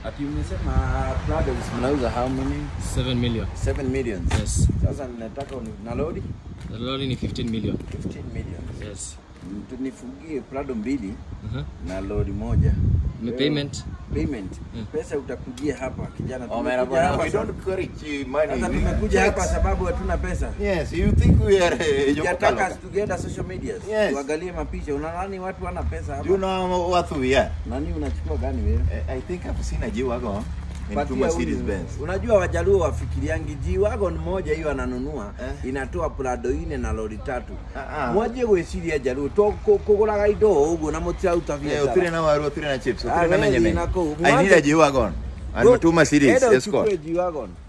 Ati umesema Prados mnauza how many? 7 million 7 millions. yes Sasa ninataka uni- na lori the lorry ni 15 million 15 million. yes Mm, Tunifungie Prado mbili uh-huh. na lori moja. ni Wewe- payment Payment. Mm. Pesa utakujia hapa kijana. Oh, man, Tumekuja bwana, hapa we sa- don't encourage money. Sasa We tumekuja hapa checks. sababu hatuna pesa. Yes, you think we are uh, Sijataka Jokokalo. tukienda social media Yes. tuangalie mapicha. Unadhani watu wana pesa Do you hapa? know what we are? Nani unachukua gani wewe? I I think I've seen a G-Wagon in Patia two huyu. Mercedes Benz. Unajua wajaluo wafikiriangi G-Wagon moja hiyo ananunua Eh. inatoa Prado ine na lori tatu. Ah, ah. Mwaje gwiciria jaluo to kuguraga indo uguo na mutirauta Eh, biacara. utire na waru, utire na chips, Ah, utire na wewe menye menye. thina kuu. I need a G-Wagon and Go- two Mercedes Enda Escort. uchukue G-Wagon.